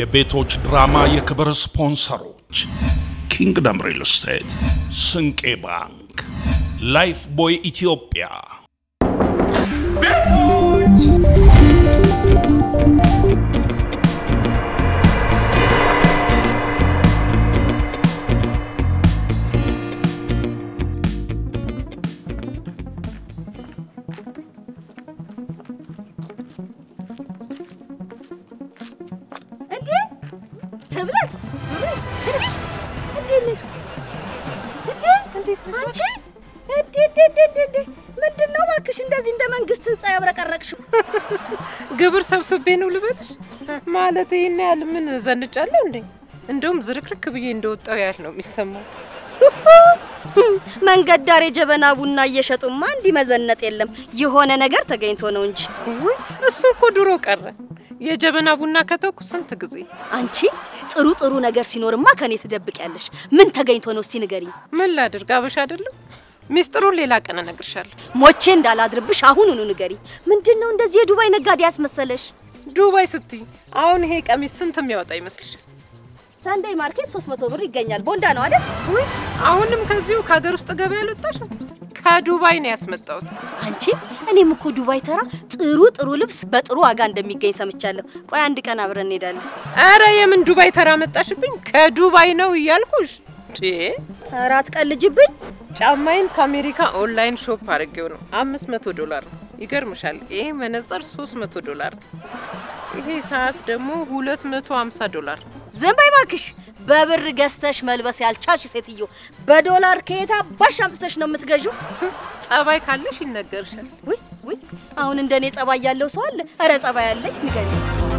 የቤቶች ድራማ የክብር ስፖንሰሮች ኪንግደም ሪል ስቴት፣ ስንቄ ባንክ፣ ላይፍ ቦይ ኢትዮጵያ። እንዴ ትብለት እንዴት ነሽ? እንዴ አንቺ እንዴ እንዴ እንዴ እንዴ እንዴ ምንድን ነው እባክሽ እንደዚህ እንደ መንግስት ህንጻ ያብረቀረቅሽው? ግብር ሰብስቤ ነው ልበልሽ? ማለት ይሄን ያህል ምን ዘንጫለሁ እንዴ? እንደውም ዝርክርክ ብዬ እንደወጣው ያህል ነው የሚሰማው። መንገድ ዳር የጀበና ቡና እየሸጡማ እንዲህ መዘነጥ የለም። የሆነ ነገር ተገኝቶ ነው እንጂ። ውይ እሱ እኮ ድሮ ቀረ። የጀበና ቡና ከተውኩ ስንት ጊዜ። አንቺ ጥሩ ጥሩ ነገር ሲኖርማ ከኔ ትደብቂያለሽ። ምን ተገኝቶ ነው እስቲ ንገሪኝ። ምን ላድርግ? አበሻ አይደለም? ሚስጥሩን ሌላ ቀን እነግርሻለሁ። ሞቼ እንዳላድርብሽ አሁኑኑ ንገሪኝ። ምንድን ነው እንደዚህ የዱባይ ነጋዴ ያስመሰለሽ? ዱባይ ስትይ አሁን ይሄ ቀሚስ ስንት የሚያወጣ ይመስልሻል? ሰንደይ ማርኬት 300 ብር ይገኛል። ቦንዳ ነው አይደል? ውይ አሁንም ከዚሁ ከሀገር ውስጥ ገበያ አልወጣሽም? ከዱባይ ነው ያስመጣሁት። አንቺ እኔም እኮ ዱባይ ተራ ጥሩ ጥሩ ልብስ በጥሩ ዋጋ እንደሚገኝ ሰምቻለሁ። ቆይ አንድ ቀን አብረን እንሄዳለን። አረ የምን ዱባይ ተራ መጣሽብኝ? ከዱባይ ነው እያልኩሽ። ዴ ኧረ አትቀልጅብኝ። ጫማዬን ከአሜሪካ ኦንላይን ሾፕ አድርጌው ነው። አምስት መቶ ዶላር ነው። ይገርምሻል። ይሄ መነጽር ሶስት መቶ ዶላር ነው። ይሄ ሰዓት ደግሞ ሁለት መቶ ሀምሳ ዶላር ነው። ዝም በይ እባክሽ። በብር ገዝተሽ መልበስ ያልቻልሽ ሴትዮ በዶላር ከየት አባሽ አምጥተሽ ነው የምትገዢው? ጸባይ ካለሽ ይነገርሻል። ውይ ውይ፣ አሁን እንደኔ ጸባይ ያለው ሰው አለ? ኧረ ጸባይ ያለኝ ንገሪኝ።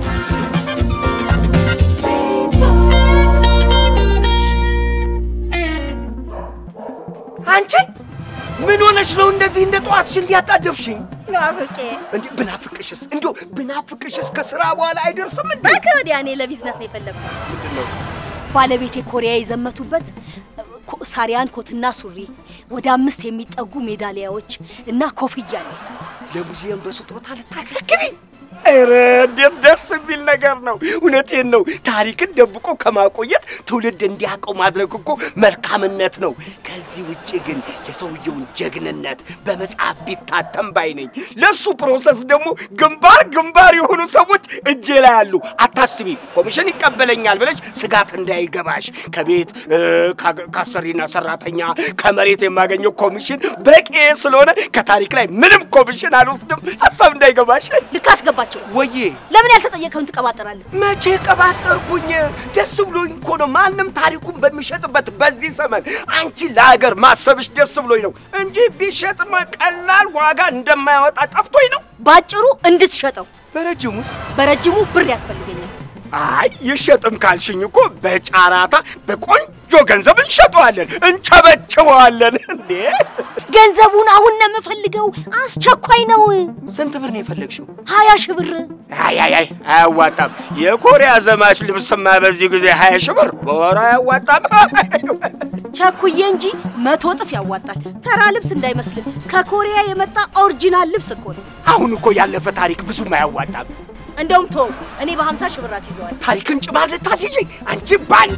አንቺ ምን ሆነሽ ነው እንደዚህ እንደ ጠዋት ሽንት ያጣደፍሽኝ? ናፍቄ እንዴ ብናፍቅሽስ እንዶ ብናፍቅሽስ ከስራ በኋላ አይደርስም እንዴ? እባክህ ወዲያ። እኔ ለቢዝነስ ነው የፈለግኩት። ምንድነው? ባለቤቴ ኮሪያ የዘመቱበት ኮ- ሳሪያን ኮትና ሱሪ፣ ወደ አምስት የሚጠጉ ሜዳሊያዎች እና ኮፍያ አለኝ። ለሙዚየም በስጦታ ልታስረክቢ? ኧረ እንዴት ደስ የሚል ነገር ነው! እውነቴን ነው። ታሪክን ደብቆ ከማቆየት ትውልድ እንዲያውቀው ማድረግ እኮ መልካምነት ነው። ከዚህ ውጭ ግን የሰውየውን ጀግንነት በመጽሐፍ ቢታተም ባይ ነኝ። ለሱ ፕሮሰስ ደግሞ ግንባር ግንባር የሆኑ ሰዎች እጄ ላይ አሉ። አታስቢ፣ ኮሚሽን ይቀበለኛል ብለሽ ስጋት እንዳይገባሽ። ከቤት እ፣ ከ- ከአሰሪና ሰራተኛ ከመሬት የማገኘው ኮሚሽን በቂ ስለሆነ ከታሪክ ላይ ምንም ኮሚሽን አልወስድም። ሀሳብ እንዳይገባሽ። ልክ አስገባቸው። ወዬ ለምን ያልተጠየቀውን ትቀባጠራለህ? መቼ ቀባጠርኩኝ? ደስ ብሎኝ እኮ ነው። ማንም ታሪኩን በሚሸጥበት በዚህ ዘመን አንቺ ለሀገር ማሰብሽ ደስ ብሎኝ ነው እንጂ ቢሸጥማ ቀላል ዋጋ እንደማያወጣ ጠፍቶኝ ነው። ባጭሩ እንድትሸጠው በረጅሙስ? በረጅሙ ብር ያስፈልገኛል። አይ ይሸጥም ካልሽኝ እኮ በጫራታ በቆንጆ ገንዘብ እንሸጠዋለን፣ እንቸበችበዋለን። እንዴ ገንዘቡን አሁን ነው የምፈልገው፣ አስቸኳይ ነው። ስንት ብር ነው የፈለግሽው? ሀያ ሺህ ብር። አይ አይ አይ አያዋጣም። የኮሪያ ዘማች ልብስማ በዚህ ጊዜ ሀያ ሺህ ብር በወር አያዋጣም። ቸኩዬ እንጂ መቶ እጥፍ ያዋጣል። ተራ ልብስ እንዳይመስልህ፣ ከኮሪያ የመጣ ኦሪጂናል ልብስ እኮ ነው። አሁን እኮ ያለፈ ታሪክ ብዙም አያዋጣም። እንደውም ቶ እኔ በሀምሳ ሺህ ብር አስይዘዋል። ታሪክን ጭማር ልታስይዘኝ አንቺ ባንዳ!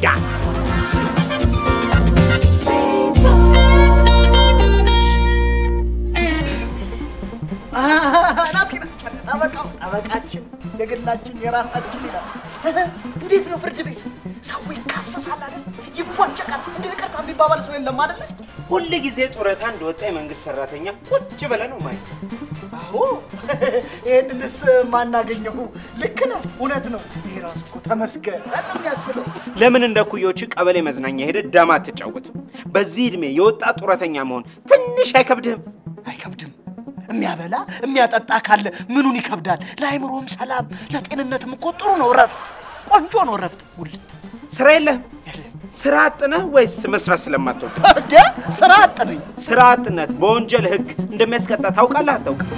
ናስኪና ጠበቃው ጠበቃችን የግላችን የራሳችን ይላል። እንዴት ነው ፍርድ ቤት ሰው ይካሰሳል አይደል? ይቧጨቃል። እንደ ይቅርታ የሚባባል ሰው የለም አይደለ? ሁል ጊዜ ጡረታ እንደወጣ የመንግስት ሰራተኛ ቁጭ ብለ ነው ማየት። አዎ ይህንንስ ማናገኘው ልክ ነህ፣ እውነት ነው። ይሄ ራሱ እኮ ተመስገን ነው የሚያስብለው። ለምን እንደ ኩዮች ቀበሌ መዝናኛ ሄደ ዳማ አትጫወትም? በዚህ እድሜ የወጣ ጡረተኛ መሆን ትንሽ አይከብድህም? አይከብድም። የሚያበላ የሚያጠጣ ካለ ምኑን ይከብዳል? ለአይምሮም ሰላም ለጤንነትም እኮ ጥሩ ነው። እረፍት ቆንጆ ነው። እረፍት ውልት ስራ የለህም? ስራ አጥነህ ወይስ መስራት ስለማትወድ? እንደ ስራ አጥ ነኝ። ስራ አጥነት በወንጀል ህግ እንደሚያስቀጣ ታውቃለህ አታውቅም?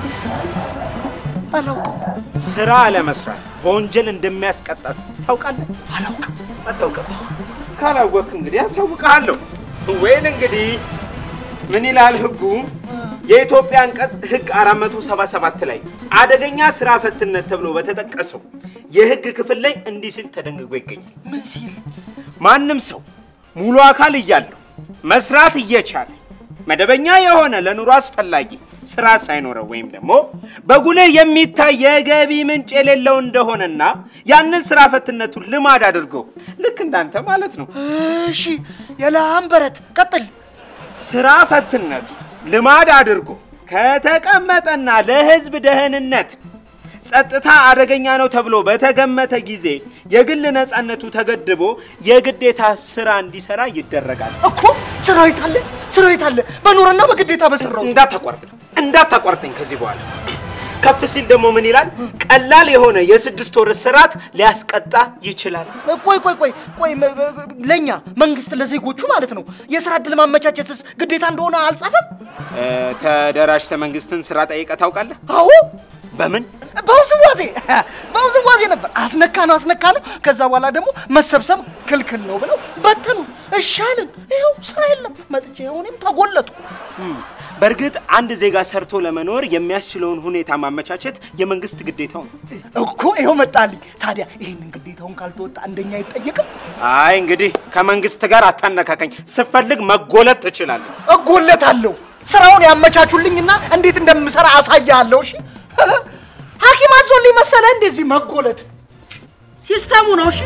አላውቅም ስራ አለመስራት በወንጀል እንደሚያስቀጣስ ታውቃለህ? አላውቅም። አታውቅም? ካላወቅህ እንግዲህ አሳውቅሃለሁ። ወይን እንግዲህ ምን ይላል ህጉ? የኢትዮጵያ አንቀጽ ህግ 477 ላይ አደገኛ ስራ ፈትነት ተብሎ በተጠቀሰው የህግ ክፍል ላይ እንዲህ ሲል ተደንግጎ ይገኛል። ምን ሲል ማንም ሰው ሙሉ አካል እያለው መስራት እየቻለ መደበኛ የሆነ ለኑሮ አስፈላጊ ስራ ሳይኖረው ወይም ደግሞ በጉልህ የሚታይ የገቢ ምንጭ የሌለው እንደሆነና ያንን ስራ ፈትነቱን ልማድ አድርጎ ልክ እንዳንተ ማለት ነው እሺ፣ የለሃም በረት ቀጥል። ስራ ፈትነቱ ልማድ አድርጎ ከተቀመጠና ለህዝብ ደህንነት ጸጥታ አደገኛ ነው ተብሎ በተገመተ ጊዜ የግል ነፃነቱ ተገድቦ የግዴታ ስራ እንዲሰራ ይደረጋል። እኮ ሰራዊት አለ ሰራዊት አለ በኑሮና በግዴታ በሰራው እንዳታቋርጥ እንዳታቋርጠኝ ከዚህ በኋላ ከፍ ሲል ደግሞ ምን ይላል? ቀላል የሆነ የስድስት ወር እስራት ሊያስቀጣ ይችላል። ቆይ ቆይ ቆይ ቆይ መ- መ- ለእኛ መንግስት ለዜጎቹ ማለት ነው የስራ እድል ማመቻቸትስ ግዴታ እንደሆነ አልጻፈም? እ፣ ተደራጅተህ መንግስትን ስራ ጠይቀህ ታውቃለህ? አዎ በምን በውዝዋዜ በውዝዋዜ ነበር። አስነካ ነው አስነካ ነው። ከዛ በኋላ ደግሞ መሰብሰብ ክልክል ነው ብለው በተኑ። እሻልን ይኸው ስራ የለም። መጥቼ ይኸው እኔም ተጎለጥኩ። በእርግጥ አንድ ዜጋ ሰርቶ ለመኖር የሚያስችለውን ሁኔታ ማመቻቸት የመንግስት ግዴታው ነው። እኮ ይኸው መጣልኝ። ታዲያ ይህንን ግዴታውን ካልተወጣ እንደኛ አይጠየቅም? አይ እንግዲህ ከመንግስት ጋር አታነካከኝ። ስፈልግ መጎለት ትችላለህ። እጎለታለሁ። ስራውን ያመቻቹልኝና እንዴት እንደምሰራ አሳያለሁ። እሺ ሐኪም አዞልኝ መሰለ እንደዚህ መጎለት ሲስተሙ ነው። እሺ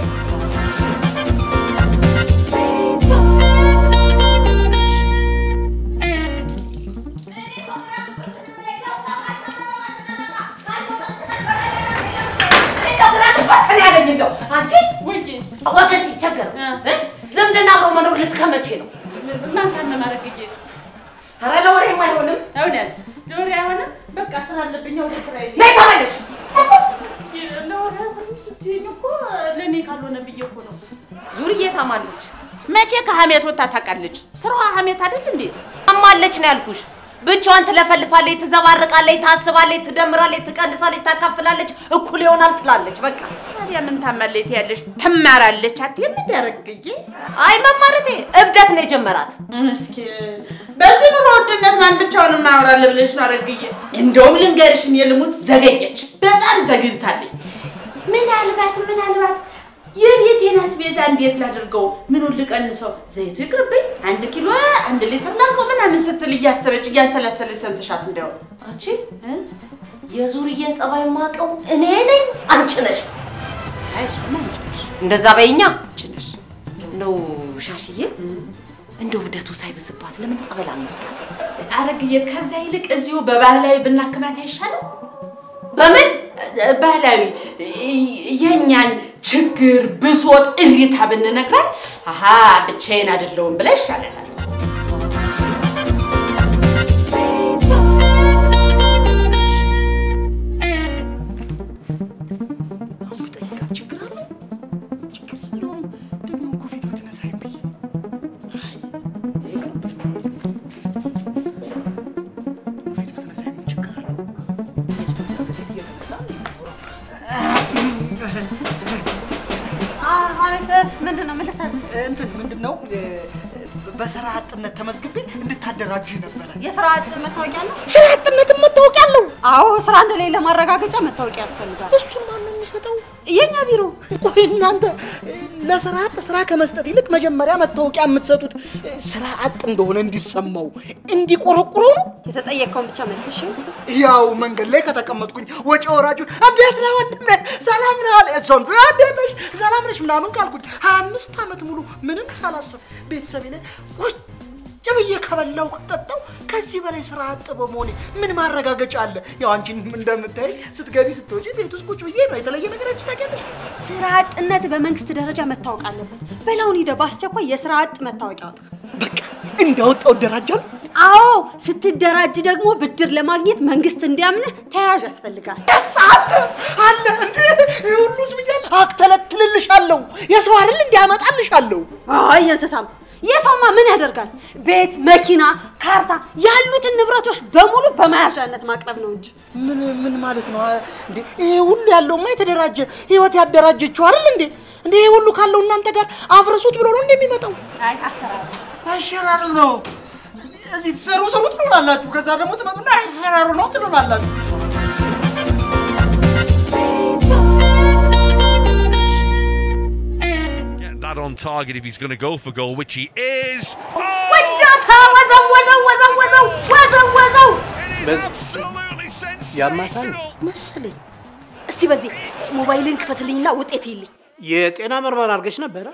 እኔ ያለኝ እንደው አንቺ ወገን ሲቸገር እ? ዝምድና አብሮ መኖር እስከ መቼ ነው? ማን ታነማረግዬ ኧረ ለወሬም አይሆንም። እውነት ለወሬ አይሆንም። በቃ ስራ አለብኝ ወደ ስራ ይዤ ነይ ተመለሽ። ለወሬ አይሆንም ስትይኝ እኮ ለእኔ ካልሆነ ብዬ እኮ ነው። ዙርዬ ታማለች። መቼ ከሀሜት ወጥታ ታውቃለች? ስራዋ ሀሜት አይደል እንዴ? ታማለች ነው ያልኩሽ። ብቻዋን ትለፈልፋለች፣ ትዘባርቃለች፣ ታስባለች፣ ትደምራለች፣ ትቀንሳለች፣ ታካፍላለች፣ እኩል ይሆናል ትላለች። በቃ ታዲያ ምን ታመለች ያለሽ? ትማራለች አትይም እንዴ አረግዬ? አይ መማረቴ እብደት ነው የጀመራት። እስኪ በዚህ ኑሮ ውድነት ማን ብቻውን ማውራለ ብለሽ ነው አረግዬ? እንደውም ልንገርሽ እኔ ልሙት ዘገየች፣ በጣም ዘግይታለች። ምናልባት ምናልባት የቤቴን አስቤዛ እንዴት ላድርገው? ምኑን ልቀንሰው? ዘይቱ ይቅርብኝ፣ አንድ ኪሎ አንድ ሊትር ላልቆ ምናምን ስትል እያሰበች እያሰላሰለች ሰምተሻት እንዲያው አንቺ እ? የዙርዬን ጸባይ ማቀው እኔ ነኝ አንቺ ነሽ። አይ እሱማ አንቺ ነሽ፣ እንደዛ በይኛ አንቺ ነሽ። ነው ሻሽዬ። እንደው እብደቱ ሳይብስባት ለምን ጸበል አንወስዳትም? አረግዬ ከዛ ይልቅ እዚሁ በባህላዊ ብናክማት አይሻልም? በምን ባህላዊ የእኛን ችግር፣ ብሶት፣ እሪታ ብንነግራት አሀ ብቻዬን አይደለሁም ብላ ይሻለታል። አሁን ብጠይቃት ችግር አለው? ችግር የለውም። ደግሞ እኮ ፊት ብትነሳኝ ብዬ አይ፣ ይቅርብሽ። ፊት ብትነሳኝ ምን ችግር አለው? እሱ በፊት እየተነሳ ነው የሚኖረው። ምንድን ነው ምን ልታዘዝ? እንትን ምንድን ነው እ፣ በስራ አጥነት ተመዝግቤ እንድታደራጁ ነበረ። የስራ አጥ መታወቂያ ነው? ስራ አጥነትን መታወቂያ አለው። አዎ፣ ስራ እንደሌለ ማረጋገጫ መታወቂያ ያስፈልጋል። እሱን ማን ነው የሚሰጠው? የኛ ቢሮ ቆይ እናንተ እ፣ ለስራ አጥ ስራ ከመስጠት ይልቅ መጀመሪያ መታወቂያ የምትሰጡት እ፣ ስራ አጥ እንደሆነ እንዲሰማው እንዲቆረቁረው ነው። የተጠየቀውን ብቻ መልስ። እሺ፣ ያው መንገድ ላይ ከተቀመጥኩኝ ወጪ ወራጁን እንዴት ነህ ወንድሜ ሰላም ነህ አለ። እሷም እንዴት ነሽ ሰላም ነሽ ምናምን ካልኩኝ ሀያ አምስት ዓመት ሙሉ ምንም ሳላስብ ቤተሰቤ ላይ ቁጭ ብዬ ከበላው ከጠጣው ከዚህ በላይ ስራ አጥ በመሆኔ ምን ማረጋገጫ አለ? ያው አንቺን እንደምታይ ስትገቢ ስትወጪ ቤት ውስጥ ቁጭ ብዬ ነው። የተለየ ነገር አንቺ ታውቂያለሽ? ስራ አጥነት በመንግስት ደረጃ መታወቅ አለበት። በላውን ሂደህ በአስቸኳይ የስራ አጥ መታወቂያ አውጣ። በቃ እንዳወጣው እደራጃለሁ። አዎ፣ ስትደራጅ ደግሞ ብድር ለማግኘት መንግስት እንዲያምንህ ተያዥ ያስፈልጋል። ደስ አለ አለ እንዴ ይህ ሁሉ ህዝብ እያለ አክተለትልልሻለሁ። የሰው አይደል እንዲያመጣልሻለሁ። አይ የእንስሳም የሰውማ ምን ያደርጋል? ቤት፣ መኪና፣ ካርታ ያሉትን ንብረቶች በሙሉ በመያዣነት ማቅረብ ነው እንጂ ምን ምን ማለት ነው እንዴ? ይሄ ሁሉ ያለውማ የተደራጀ ህይወት ያደራጀችው አይደል እንዴ? እንዴ ይሄ ሁሉ ካለው እናንተ ጋር አፍርሱት ብሎ ነው እንደሚመጣው። አይ አሰራር አሸራሩ ነው። እዚህ ትሰሩ ስሩ ትሉናላችሁ። ከዛ ደግሞ ትመጡና ያሰራሩ ነው ትሉናላችሁ። Get that on target if he's going to go for goal, which he is. ወዳታ ወዘው ወዘው ወዘው ወዘው ወዘው ወዘው It is absolutely ያማታል sensational. መሰለኝ። እስቲ በዚህ ሞባይልን ክፈትልኝና ውጤት ይልኝ። የጤና ምርመራ አድርገሽ ነበረ?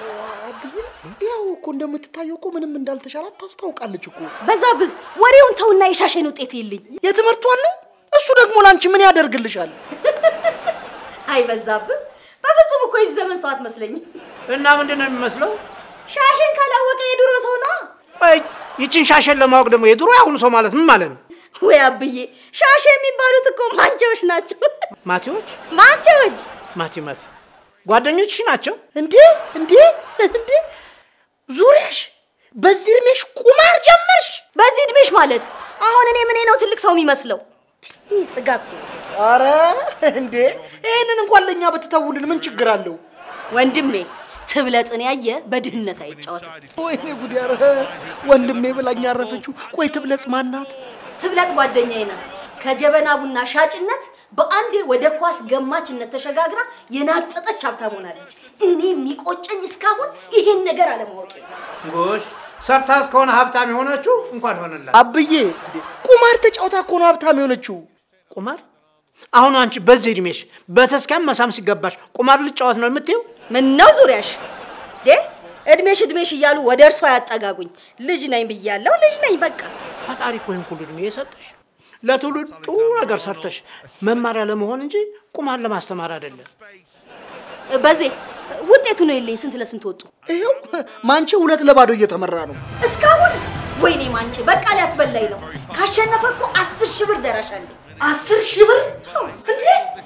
ያው እኮ እንደምትታየው እኮ ምንም እንዳልተሻላት ታስታውቃለች እኮ። በዛብህ ወሬውን ተውና የሻሸን ውጤት ይልኝ። የትምህርቷን ነው። እሱ ደግሞ ላንቺ ምን ያደርግልሻል? አይ በዛብህ፣ በፍጹም እኮ የዚህ ዘመን ሰው አትመስለኝም። እና ምንድን ነው የሚመስለው? ሻሽን ካላወቀ የድሮ ሰው ነው። ቆይ ይችን ሻሸን ለማወቅ ደግሞ የድሮ ያሁኑ ሰው ማለት ምን ማለት ነው? ወይ አብዬ፣ ሻሽ የሚባሉት እኮ ማንቸዎች ናቸው። ማቴዎች ማንቸዎች ማቴ ማቴ ጓደኞችሽ ናቸው እንዴ? እንዴ እንዴ ዙሪያሽ በዚህ እድሜሽ ቁማር ጀመርሽ? በዚህ እድሜሽ ማለት አሁን እኔ ምን ነው ትልቅ ሰው የሚመስለው? ይህ ስጋ እኮ አረ እንዴ ይህንን እንኳን ለእኛ ብትተውልን ምን ችግር አለው? ወንድሜ ትብለጥን ያየ በድህነት አይጫወትም። ወይኔ ጉድ! ኧረ ወንድሜ ብላኝ ያረፈችው። ቆይ ትብለጽ ማናት? ትብለጥ ጓደኛዬ ናት። ከጀበና ቡና ሻጭነት በአንዴ ወደ ኳስ ገማችነት ተሸጋግራ የናጠጠች ሀብታም ሆናለች። እኔ የሚቆጨኝ እስካሁን ይሄን ነገር አለማወቄ ነው። ጎሽ ሰርታት ከሆነ ሀብታም የሆነችው እንኳን ሆነላት። አብዬ ቁማር ተጫውታ እኮ ነው ሀብታም የሆነችው። ቁማር አሁን አንቺ በዚህ እድሜሽ በተስካም መሳም ሲገባሽ ቁማር ልጫወት ነው የምትይው? ምን ነው ዙሪያሽ ዴ እድሜሽ እድሜሽ እያሉ ወደ እርሷ ያጠጋጉኝ። ልጅ ነኝ ብያለሁ፣ ልጅ ነኝ በቃ። ፈጣሪ እኮ ይህን ሁሉ እድሜ የሰጠሽ ለትውልድ ጥሩ ነገር ሰርተሽ መማሪያ ለመሆን እንጂ ቁማር ለማስተማር አይደለም። በዜ ውጤቱ ነው የለኝ። ስንት ለስንት ወጡ? ይኸው ማንቺ ሁለት ለባዶ እየተመራ ነው። እስካሁን ወይኔ ማንቼ በቃ ሊያስበላኝ ነው። ካሸነፈ እኮ አስር ሺህ ብር ደራሽ አለኝ። አስር ሺህ ብር እንዴ!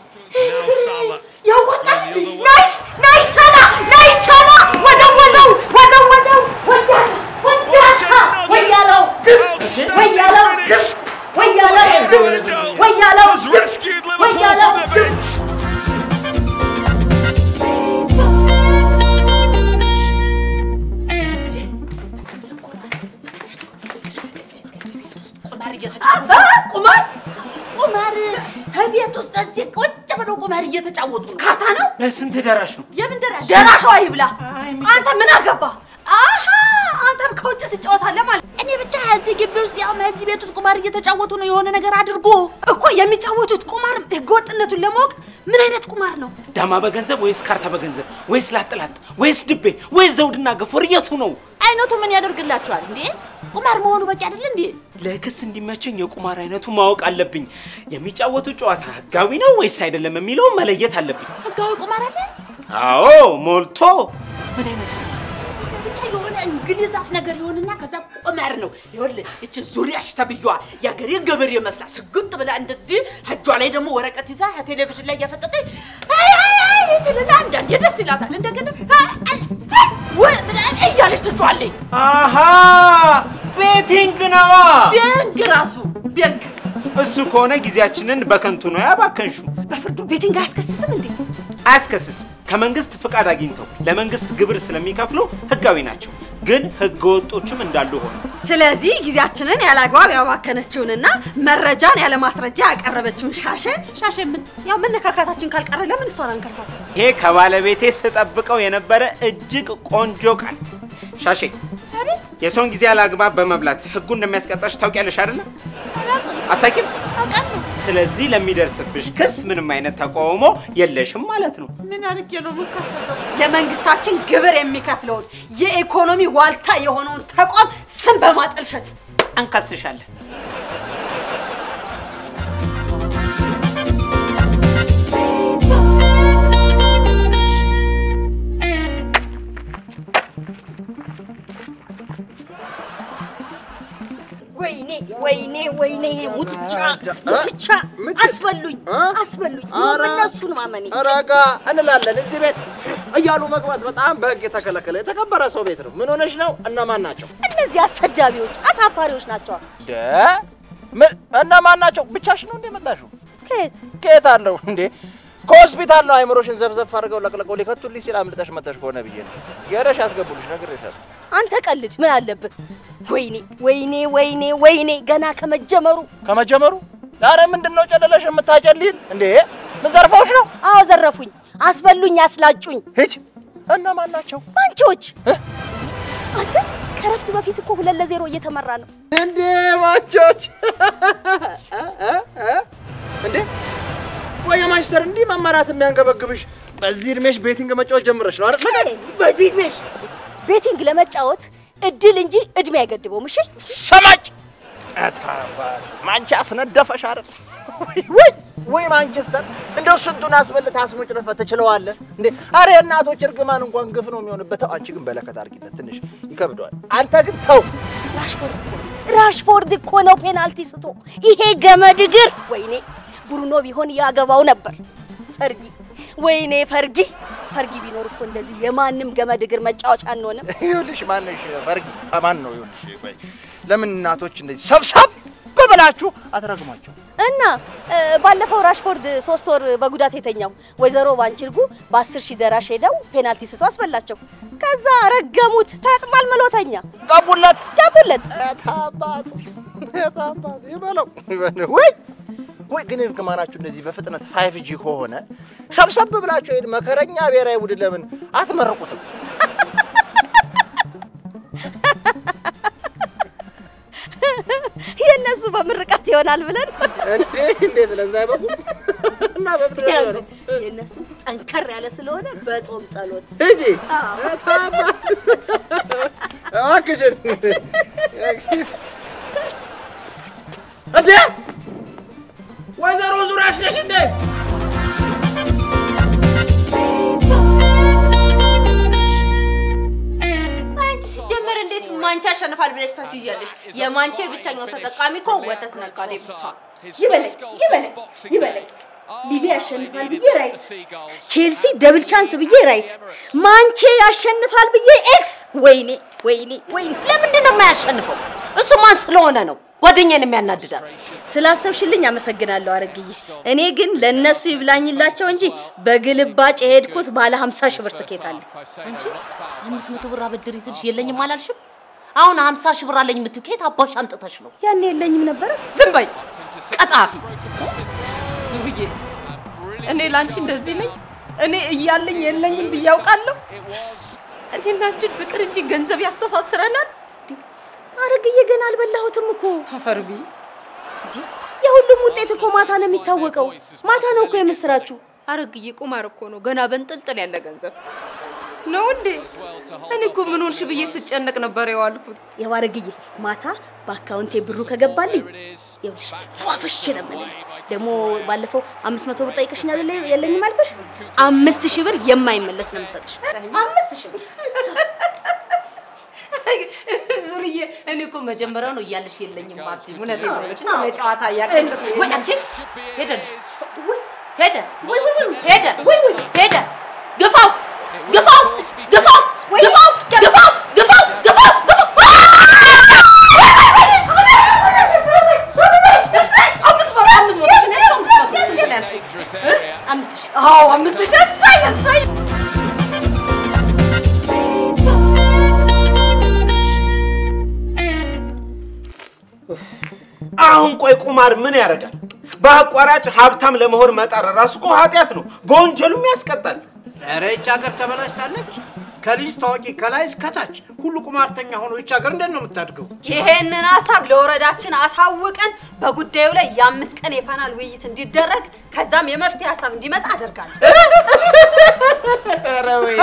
ያዋጣል እንዴ? ናይስ ናይስ ሰላ ናይስ ሰላ ወዘው ወዘው ወዘው ወዘው ወያታ ወያታ ወያለው ዝም ወያለው ዝም ወያለው ዝም ወያለው has ዝም rescued Liverpool ወያለው from the ዝም bench. አባ ቁማር ቁማር ከቤት ውስጥ እዚህ ቁጭ ብለው ቁማር እየተጫወቱ ነው። ካርታ ነው። ስንት ደራሽ ነው? የምን ደራሽ? ደራሿ ይብላ። አንተ ምን አገባ? አሀ አንተም ከውጭ ትጫወታለህ ማለት እኔ ብቻ እዚህ ግቢ ውስጥ ያው እዚህ ቤት ውስጥ ቁማር እየተጫወቱ ነው። የሆነ ነገር አድርጎ እኮ የሚጫወቱት ቁማር ህገወጥነቱን ለማወቅ ምን አይነት ቁማር ነው? ዳማ በገንዘብ ወይስ ካርታ በገንዘብ ወይስ ላጥላጥ ወይስ ድቤ ወይስ ዘውድና ገፎር የቱ ነው? አይነቱ ምን ያደርግላቸዋል እንዴ? ቁማር መሆኑ በቂ አይደል እንዴ? ለክስ እንዲመቸኝ የቁማር አይነቱ ማወቅ አለብኝ። የሚጫወቱ ጨዋታ ህጋዊ ነው ወይስ አይደለም የሚለውን መለየት አለብኝ። ህጋዊ ቁማር አለ አዎ ሞልቶ ብቻ የሆነ እንግሊዝ አፍ ነገር ይሆንና ከዛ ቁማር ነው። ይኸውልህ እቺ ዙሪያሽ ተብዬዋ የአገሬ ገበሬ መስላ ስግጥ ብላ እንደዚህ እጇ ላይ ደግሞ ወረቀት ይዛ ቴሌቪዥን ላይ እያፈጠጠች አይ አይ አይ ትልና አንዳንዴ ደስ ይላታል። እንደገና አይ አይ አይ ወይ ብላ እያለች ትጫዋለች። አሃ ቤቲንግ ነዋ። ቤንክ ራሱ ቤንክ እሱ ከሆነ ጊዜያችንን በከንቱ ነው ያባከንሹ። በፍርዱ ቤቲንግ አያስከስስም እንዴ? አያስከስስም። ከመንግስት ፍቃድ አግኝተው ለመንግስት ግብር ስለሚከፍሉ ህጋዊ ናቸው። ግን ህገ ወጦችም እንዳሉ ሆነ ስለዚህ ጊዜያችንን ያለ አግባብ ያባከነችውንና መረጃን ያለ ማስረጃ ያቀረበችውን ሻሸን ሻሸን ምን ያው መነካካታችን ካልቀረ ለምን እሷን አንከሳት? ይሄ ከባለቤቴ ስጠብቀው የነበረ እጅግ ቆንጆ ቃል። ሻሼ የሰውን ጊዜ ያለ አግባብ በመብላት ህጉ እንደሚያስቀጣሽ ታውቂያለሽ አይደለም? አታውቂም? ስለዚህ ለሚደርስብሽ ክስ ምንም አይነት ተቃውሞ የለሽም ማለት ነው። ምን አድርጌ ነው የምከሰሰው? ለመንግስታችን ግብር የሚከፍለውን የኢኮኖሚ ዋልታ የሆነውን ተቋም ስም በማጠልሸት አንከስሻለን። ወይኔ ወይኔ ወይኔ ሙትቻ ሙትቻ አስበሉኝ አስበሉኝ። እነሱን ማመኔ ረጋ እንላለን። እዚህ ቤት እያሉ መግባት በጣም በህግ የተከለከለ የተከበረ ሰው ቤት ነው። ምን ሆነሽ ነው? እነማን ናቸው? እነዚህ አሰዳቢዎች አሳፋሪዎች ናቸው። ደ ምን እነማን ናቸው? ብቻሽ ነው እንዴ መጣሽው? ከየት ከየት አለው እንዴ? ከሆስፒታል ነው አይምሮሽን ዘፍዘፍ አድርገው ለቅለቀው ሊከቱልሽ ሲል አምልጠሽ መጥተሽ ከሆነ ብዬ ነው። የረሽ ያስገቡልሽ ነግሬሻለሁ። አንተ ቀልድ ምን አለብህ? ወይኔ ወይኔ ወይኔ ወይኔ ገና ከመጀመሩ ከመጀመሩ ዛሬ ምንድን ነው ጨለለሽ የምታጨልይን እንዴ? ምን ዘርፈውሽ ነው? አዎ ዘረፉኝ፣ አስበሉኝ፣ አስላጩኝ። ሂጅ። እነማን ናቸው? ማንቺዎች አንተ ከረፍት በፊት እኮ ሁለት ለዜሮ እየተመራ ነው እንዴ ማንቾች እንዴ ቆይ ማስተር እንዲህ መመራት የሚያንገበግብሽ በዚህ እድሜሽ ቤቲንግ መጫወት ጀምረሽ ነው አይደል? በዚህ እድሜሽ ቤቲንግ ለመጫወት እድል እንጂ እድሜ አይገድበውም። እሺ ሰማጭ ማንቻ አስነደፈሽ አይደል? ወይ ወይ ማንቸስተር እንደው ስንቱን አስበልጥ አስሙጭ ረፈ ትችለዋለህ እንዴ? አረ የእናቶች እርግማን እንኳን ግፍ ነው የሚሆንበት። አንቺ ግን በለከት አድርጊለት፣ ትንሽ ይከብደዋል። አንተ ግን ተው። ራሽፎርድ እኮ ነው ራሽፎርድ እኮ ነው ፔናልቲ ስቶ ይሄ ገመድ እግር። ወይኔ ብሩኖ ቢሆን ያገባው ነበር። ፈርጊ ወይኔ ፈርጊ ፈርጊ ቢኖር እኮ እንደዚህ የማንም ገመድ እግር መጫወቻ አንሆንም። ይኸውልሽ ማንሽ ፈርጊ ማን ነው? ይኸውልሽ ቆይ ለምን እናቶች እንደዚህ ሰብሰብ በበላችሁ አትረግሟቸው? እና እ፣ ባለፈው ራሽፎርድ ሶስት ወር በጉዳት የተኛው ወይዘሮ ባንቺርጉ በአስር ሺህ ደራሽ ሄደው ፔናልቲ ስቶ አስበላቸው። ከዛ ረገሙት። ተጥማል መሎተኛ ገቡለት ገቡለት። ታባቱ ታባቱ ይበለው ይበለው። ወይ ወይ ግን እርግማናችሁ እንደዚህ በፍጥነት ፋይቭ ጂ ከሆነ ሰብሰብ ብላችሁ ይሄን መከረኛ ብሔራዊ ቡድን ለምን አትመረቁትም? የእነሱ በምርቃት ይሆናል ብለን እንዴ እንዴት ለዛ አይበቁም? እና በምድር ላይ ነው የእነሱ ጠንከር ያለ ስለሆነ በጾም ጸሎት እንጂ ታባት እባክሽን እንዴ ወይዘሮ ዙሪያሽ ነሽ እንዴ? አንቺ ሲጀመር እንዴት ማንቻ ያሸንፋል ብለሽ ታስይዣለሽ? የማንቻ ብቸኛው ተጠቃሚ እኮ ወተት ነጋዴ ብቻ ነው። ይበለኝ ይበለኝ ይበለኝ ሊቪ ያሸንፋል ብዬ ራይት፣ ቼልሲ ደብል ቻንስ ብዬ ራይት፣ ማንቼ ያሸንፋል ብዬ ኤክስ። ወይኔ ወይኔ ወይኔ! ለምንድን ነው የማያሸንፈው? እሱ ማን ስለሆነ ነው ጓደኛን የሚያናድዳት? ስላሰብሽልኝ አመሰግናለሁ አረግዬ። እኔ ግን ለእነሱ ይብላኝላቸው እንጂ በግልባጭ የሄድኩት ባለ ሀምሳ ሺህ ብር ትኬት አለ። አንቺ አምስት መቶ ብር አበድር ይዝልሽ የለኝም አላልሽም? አሁን ሀምሳ ሺህ ብር አለኝ የምትይው ከየት አባሽ አምጥተሽ ነው? ያኔ የለኝም ነበረ። ዝም በይ ቀጣፊ። ውብዬ እኔ ላንቺ እንደዚህ ነኝ? እኔ እያለኝ የለኝም ብዬ አውቃለሁ? እኔና አንቺን ፍቅር እንጂ ገንዘብ ያስተሳስረናል። አረግዬ ገና አልበላሁትም እኮ አፈርቢ የሁሉም ውጤት እኮ ማታ ነው የሚታወቀው። ማታ ነው እኮ የምስራችሁ። አረግዬ ቁማር እኮ ነው፣ ገና በንጥልጥል ያለ ገንዘብ ነው እንዴ? እኔ እኮ ምን ሆንሽ ብዬ ስጨነቅ ነበር የዋልኩት። ያው አረግዬ ማታ በአካውንቴ ብሩ ከገባልኝ ይኸውልሽ ፏፈሽ ነው የምልህ። ደግሞ ባለፈው አምስት መቶ ብር ጠይቀሽኝ አይደለ የለኝም አልኩሽ? አምስት ሺህ ብር የማይመለስ ነው የምሰጥሽ። አምስት ሺህ ብር ዙርዬ እኔ እኮ መጀመሪያው ነው እያለሽ የለኝም አትይም። እውነቴን ነው የምልሽ ለጨዋታ እያቀን ወይ አንቺ ሄደልሽ ሄደ ሄደ ሄደ ግፋው ግፋው ግፋው ግፋው ግፋው ግፋው ግፋው ግፋው አምስት ሺህ አዎ አምስት ሺህ እሰይ እሰይ አሁን ቆይ ቁማር ምን ያደርጋል? በአቋራጭ ሀብታም ለመሆን መጣር ራሱ እኮ ኃጢአት ነው፣ በወንጀሉም ያስቀጣል። ኧረ ይህች ሀገር ተበላሽታለች። ከልጅ ታዋቂ ከላይ እስከታች ሁሉ ቁማርተኛ ሆኖ ይህች ሀገር እንዴት ነው የምታድገው? ይሄንን ሀሳብ ለወረዳችን አሳውቀን በጉዳዩ ላይ የአምስት ቀን የፓናል ውይይት እንዲደረግ ከዛም የመፍትሄ ሀሳብ እንዲመጣ አደርጋለሁ። ኧረ ወይኔ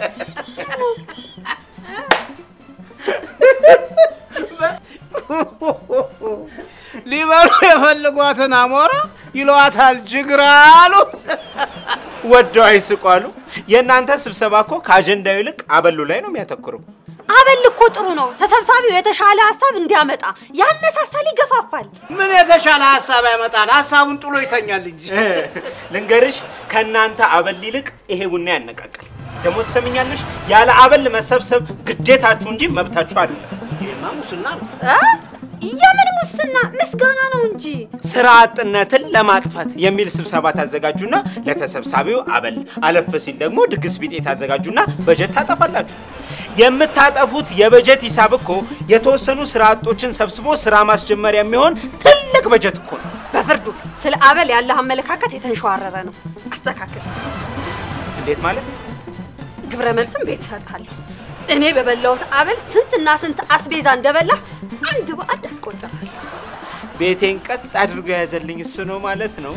ሊበሉ የፈልጓትን አሞራ ይለዋታል ጅግራ አሉ። ወደው አይስቋሉ። የእናንተ ስብሰባ እኮ ከአጀንዳው ይልቅ አበሉ ላይ ነው የሚያተኩረው። አበል እኮ ጥሩ ነው። ተሰብሳቢው የተሻለ ሀሳብ እንዲያመጣ ያነሳሳል፣ ይገፋፋል። ምን የተሻለ ሀሳብ ያመጣል? ሀሳቡን ጥሎ ይተኛል እንጂ። ልንገርሽ፣ ከእናንተ አበል ይልቅ ይሄ ቡና ያነቃቃል። ደግሞ ትሰምኛለሽ፣ ያለ አበል መሰብሰብ ግዴታችሁ እንጂ መብታችሁ አይደለም። ይህማ ሙስና ነው። እ? የምን ሙስና? ምስጋና ነው እንጂ። ስራ አጥነትን ለማጥፋት የሚል ስብሰባ ታዘጋጁና ለተሰብሳቢው አበል፣ አለፍ ሲል ደግሞ ድግስ ቢጤ ታዘጋጁና በጀት ታጠፋላችሁ። የምታጠፉት የበጀት ሂሳብ እኮ የተወሰኑ ስራ አጦችን ሰብስቦ ስራ ማስጀመሪያ የሚሆን ትልቅ በጀት እኮ ነው። በፍርዱ ስለ አበል ያለህ አመለካከት የተንሸዋረረ ነው። አስተካክል። እንዴት ማለት? ግብረ መልሱም ቤት እሰጥሃለሁ። እኔ በበላሁት አበል ስንትና ስንት አስቤዛ እንደበላ አንድ በአንድ አስቆጥራለሁ። ቤቴን ቀጥ አድርጎ የያዘልኝ እሱ ነው ማለት ነው።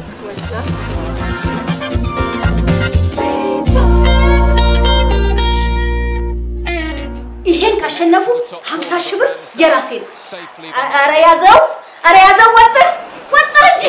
ይሄን ካሸነፉ 50 ሺህ ብር የራሴ ነው። ኧረ ያዘው፣ ኧረ ያዘው፣ ወጥር ወጥር እንጂ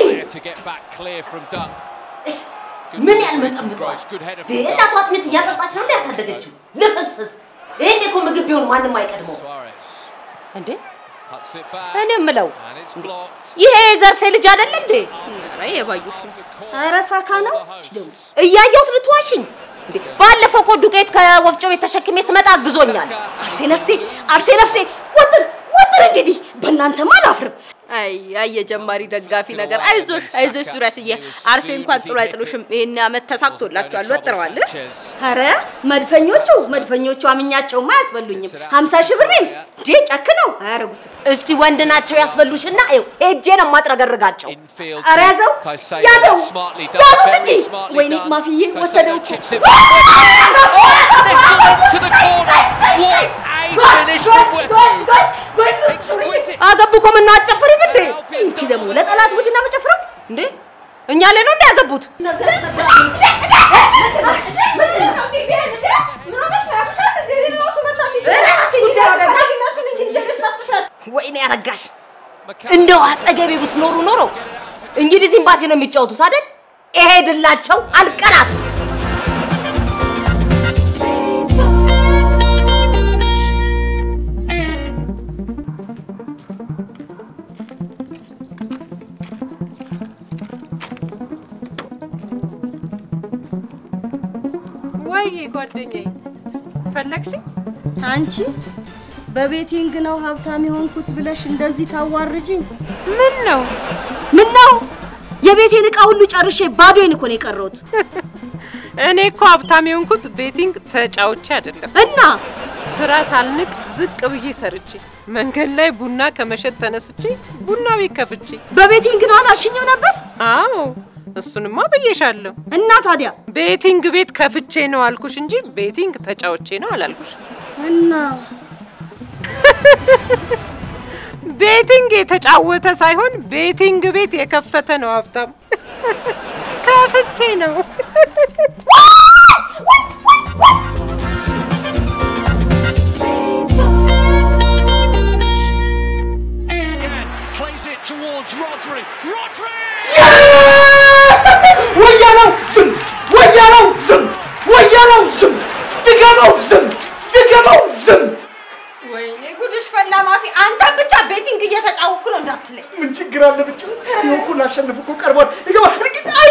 ምን ያልመጠምጠዋል? እናቷ አጥሚት እያጠጣች ነው እንደ ያሳደገችው ልፍስፍስ። ይሄን እኮ ምግብ ቢሆን ማንም አይቀድመው እንዴ። እኔ የምለው እንዴ፣ ይሄ የዘርፌ ልጅ አይደለ እንዴ? ኧረ የባዩሽ ነው። ኧረ ሳካ ነው ደግሞ እያየሁት ልትዋሽኝ እንዴ? ባለፈው እኮ ዱቄት ከወፍጮ ቤት ተሸክሜ ስመጣ አግዞኛል። አርሴ ነፍሴ፣ አርሴ ነፍሴ፣ ወጥር ወጥር። እንግዲህ በእናንተማ አላፍርም። አይ አይ የጀማሪ ደጋፊ ነገር። አይዞሽ አይዞሽ ዙሪያስዬ፣ አርሴ እንኳን ጥሎ አይጥሉሽም። ይሄን ዓመት ተሳክቶላችኋል፣ ወጥረዋል። ኧረ መድፈኞቹ መድፈኞቹ አምኛቸውማ አያስበሉኝም። ሀምሳ ሺህ ብሬን እንዴ ጨክነው አያረጉትም። እስቲ ወንድ ናቸው ያስበሉሽና ይኸው ሄጄ ነው የማጥረገርጋቸው። ኧረ ያዘው ያዘው ያዙት እንጂ። ወይኔ ማፍዬ ወሰደው እኮ አገቡ እኮ ምነው አትጨፍሪም እንዴ? እንቺ ደግሞ ለጠላት ቡድን መጨፍረው እንዴ እኛ ላይ ነው እንዴ ያገቡት? ወይኔ ያረጋሽ እንደው አጠገቤ ብትኖሩ ኖሮ እንግሊዝ ኤምባሲ ነው የሚጫወቱት አይደል? እሄድላቸው አልቀራትም። ወይ ጓደኛዬ ፈለግሽኝ? አንቺ በቤቲንግ ነው ሀብታም የሆንኩት ብለሽ እንደዚህ ታዋርጅኝ? ምን ነው ምን ነው? የቤቴን እቃ ሁሉ ጨርሼ ባዶዬን እኮ ነው የቀረሁት። እኔ እኮ ሀብታም የሆንኩት ቤቲንግ ተጫውቼ አይደለም እና ስራ ሳልንቅ ዝቅ ብዬ ሰርቼ መንገድ ላይ ቡና ከመሸጥ ተነስቼ ቡና ቤት ከፍቼ በቤቲንግ ነው አላልሽኝም ነበር? አዎ እሱንማ ብዬሻለሁ። እና ታዲያ ቤቲንግ ቤት ከፍቼ ነው አልኩሽ እንጂ ቤቲንግ ተጫውቼ ነው አላልኩሽ። እና ቤቲንግ የተጫወተ ሳይሆን ቤቲንግ ቤት የከፈተ ነው ሀብታም። ከፍቼ ነው። Plays it towards Rodri. Rodri! ወያለው ዝም፣ ወያለው ዝም፣ ወያለው ዝም፣ ድገመው ዝም፣ ድገመው ዝም። ወይኔ ጉድሽ ፈላ ማፊ። አንተን ብቻ ቤቲንግ እየተጫወኩ ነው እንዳትለኝ። ምን ችግር አለ? ብቻ ይኸው እኮ ላሸንፍ እኮ ቀርቧል። ይገባ እርግጥ አይ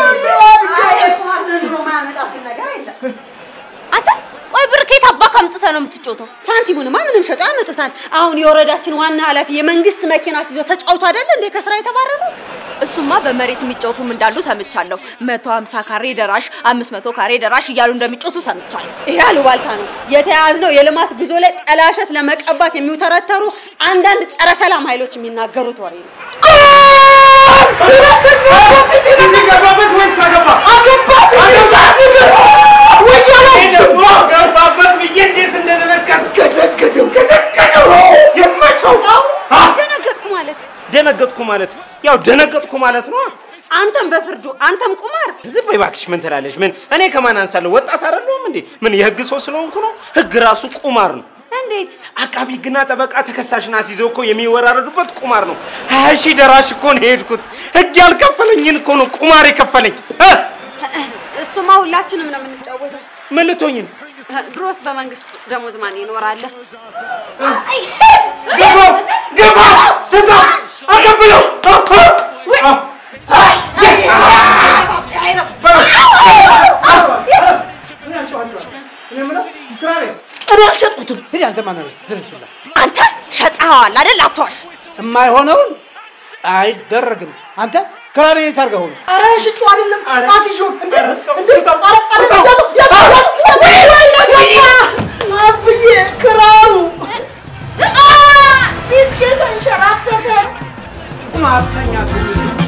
ዘንድሮ ማያመጣብን ነገር የለም። አንተ ቆይ ብር ከየት አባክ አምጥተህ ነው የምትጮተው? ሳንቲሙንማ ምንም ሸጠው ያመጡታል። አሁን የወረዳችን ዋና ኃላፊ የመንግስት መኪና ሲዞ ተጫውቶ አይደለ እንዴ ከስራ የተባረሩ? እሱማ በመሬት የሚጫወቱም እንዳሉ ሰምቻለሁ። መቶ ሀምሳ ካሬ ደራሽ፣ አምስት መቶ ካሬ ደራሽ እያሉ እንደሚጮቱ ሰምቻለሁ። ይሄ አሉባልታ ነው። የተያዝነው የልማት ጉዞ ላይ ጠላሸት ለመቀባት የሚውተረተሩ አንዳንድ ጸረ ሰላም ኃይሎች የሚናገሩት ወሬ ነው። ገባበት ወይስ አገባ? አገባ ሲገባ ወያለው ዝም ገባበት ብዬ እንዴት እንደደነገጥ ገደገደው ገደገደው የመቸው ደነገጥኩ ማለት ደነገጥኩ ማለት ያው ደነገጥኩ ማለት ነው። አንተም በፍርዱ አንተም ቁማር ዝም በይ እባክሽ። ምን ትላለች? ምን እኔ ከማን አንሳለሁ? ወጣት አይደለሁም እንዴ? ምን የህግ ሰው ስለሆንኩ ነው? ህግ ራሱ ቁማር ነው። እንዴት አቃቢ ህግና ጠበቃ ተከሳሽን አስይዘው እኮ የሚወራረዱበት ቁማር ነው። ሀያ ሺህ ደራሽ እኮ ነው የሄድኩት። ህግ ያልከፈለኝን እኮ ነው ቁማር የከፈለኝ። እ? እሱማ ሁላችንም ነው የምንጫወተው። ምን ልትሆኝ ነው? ድሮስ በመንግስት ደሞዝ ማን ይኖራል? ግፋ ግፋ ስታ አቀብለው እኔ አልሸጥኩትም። ሂድ አንተ ማን ነው ዝርንችላ አንተ ሸጠኸዋል አይደል? አትዋሽ። የማይሆነውን አይደረግም። አንተ ክራር የት አድርገኸው ነው? ኧረ ሽጩ አይደለም አስይዤው እንደ እንደ ኧረ ኧረ ያዘው ያዘው ያዘው አብዬ ክራሩ ዲስኬ ተንሸራተተ። ቁማተኛ ትውልድ